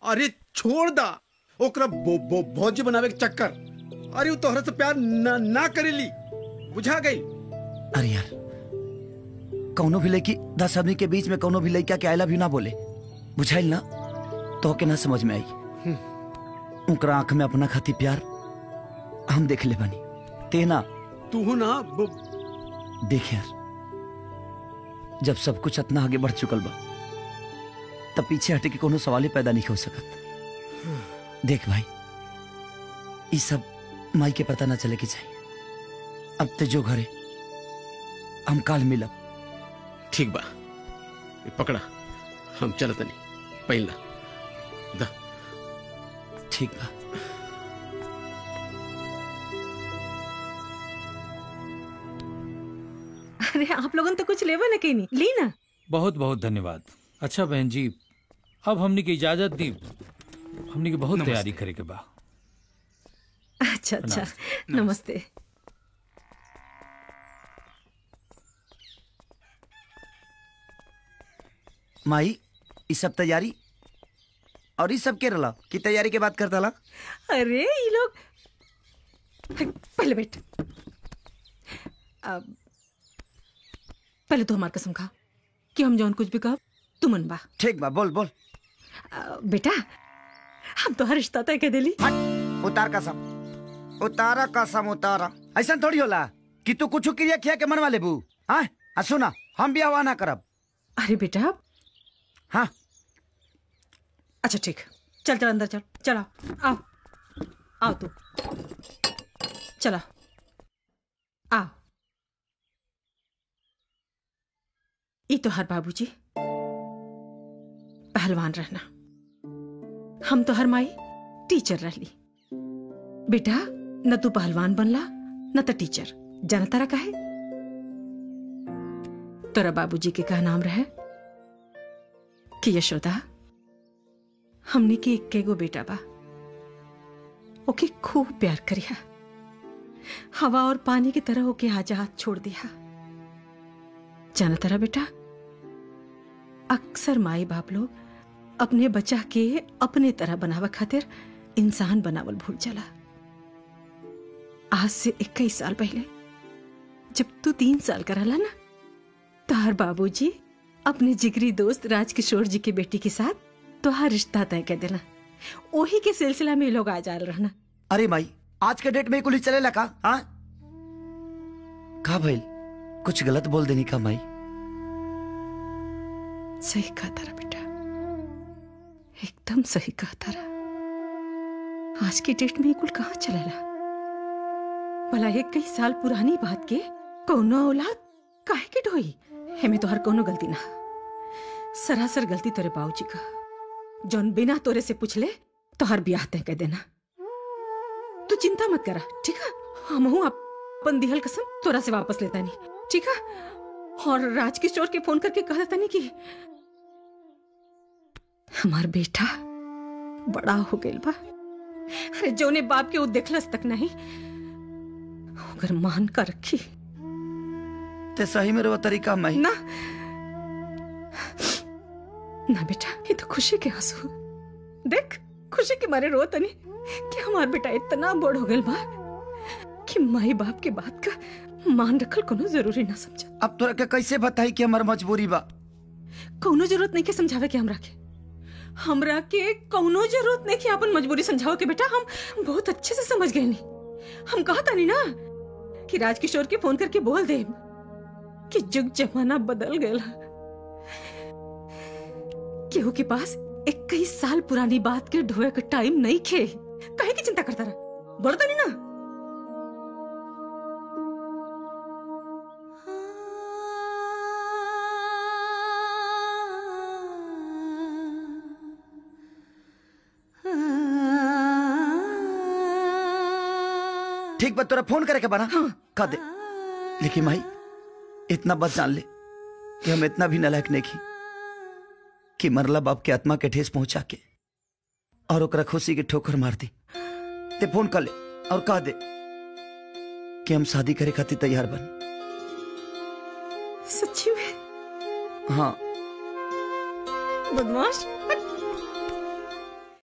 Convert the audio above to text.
अरे छोड़ दा ओकरा बो, बो, भौजी बनावे के चक्कर अरे वो तोहरा से प्यार ना, ना करेली बुझा गई अरे यार कौनो भी लड़की दस आदमी के बीच में कौनो भी लड़का के आई लव यू ना बोले बुझाइल ना तो के ना समझ में आई उनकरा आंख में अपना खाती प्यार हम देख ले बनी ते ना तू ना ब- देख यार जब सब कुछ इतना आगे बढ़ चुकल बा तब पीछे हटे के कोनो सवाल ही पैदा नहीं हो सकत देख भाई ये सब माई के पता ना चले के चाहिए अब ते जो घरे हम काल मिलब ठीक बा ये पकड़ा हम चलत नहीं पहला दा ठीक बा अरे आप लोगन तो कुछ लेवा ना कहीं नहीं ली ना बहुत बहुत धन्यवाद अच्छा बहन जी अब हमने की इजाजत दी हमने की बहुत तैयारी करे के बा अच्छा अच्छा नमस्ते माई ये सब तैयारी और ये सब के रला की तैयारी के बात करता ला अरे ये लोग पहले बैठ अब पहले तो हमार कसम खा कि हम जौन कुछ भी कह तू मन बा ठीक बा बोल बोल अ, बेटा हम तो हर रिश्ता तय कर दिली उतार कसम उतारा कसम उतारा ऐसा थोड़ी होला कि तू कुछ क्रिया किया के मन वाले बू हाँ आ सुना हम भी हवा ना करब अरे बेटा हाँ अच्छा ठीक चल चल अंदर चल चला आओ आओ तू चला आओ ये तो हर बाबूजी पहलवान रहना हम तो हर माई टीचर रहली बेटा न तू पहलवान बनला न तो टीचर जाना तारा काहे तोरा बाबूजी के का नाम रहे कि यशोदा हमने के इक्के गो बेटा बा ओके खूब प्यार करिया हवा और पानी की तरह ओके आजाद छोड़ दिया जाना तारा बेटा अक्सर माई बाप लोग अपने बच्चा के अपने तरह बनावा खातिर इंसान बनावल भूल चला आज से इक्कीस साल पहले जब तू तीन साल का रहला ना तोहर बाबूजी अपने जिगरी दोस्त राजकिशोर जी की बेटी के साथ तोहार रिश्ता तय कर देना वही के सिलसिला में ये लोग आ जा रहना अरे माई आज के डेट में कुछ चले लगा हाँ का भइल कुछ गलत बोल देनी का माई सही कहा तारा बेटा एकदम सही कहा तारा आज की डेट में ये कुल कहाँ चलेला भला एक कई साल पुरानी बात के कौनो औलाद काहे के ढोई हेमे तो हर कोनो गलती ना सरासर गलती तोरे बाबूजी का जौन बिना तोरे से पूछले तो हर ब्याह तय कर देना तू चिंता मत करा ठीक है हम हूँ अपन दिहल कसम तोरा से वापस लेता नहीं ठीक है और राजकिशोर के फोन करके कह देता नहीं कि हमार बेटा बड़ा हो गइल बा अरे जोने बाप के वो देखलस तक नहीं अगर मान का रखी ते सही में रो तरीका माई ना ना बेटा ये तो खुशी के आंसू देख खुशी के मारे रो तनी कि हमार बेटा इतना बड़ हो गइल बा कि माई बाप के बात का मान रखल कोनो जरूरी ना समझा अब तोरा के कैसे बताई कि हमार मजबूरी बा कौनो जरूरत नहीं के समझावे के हमरा के हमरा के कौनो जरूरत नहीं कि अपन मजबूरी समझाओ के बेटा हम बहुत अच्छे से समझ गए नहीं हम कहा था नहीं ना कि राजकिशोर के फोन करके बोल दे कि जुग जमाना बदल गया केहू के पास इक्कीस साल पुरानी बात के ढोए का टाइम नहीं खे काहे की चिंता करता रहा बोलता नहीं ना ठीक बा तोरा फोन करे के बना हाँ। कह दे लेकिन माई इतना बस जान ले कि हम इतना भी नलायक नहीं की कि मरला बाप के आत्मा के ठेस पहुंचा के और ओकरा खुशी के ठोकर मार दी ते फोन कर ले और कह दे कि हम शादी करे खातिर तैयार बन सच्ची में हाँ बदमाश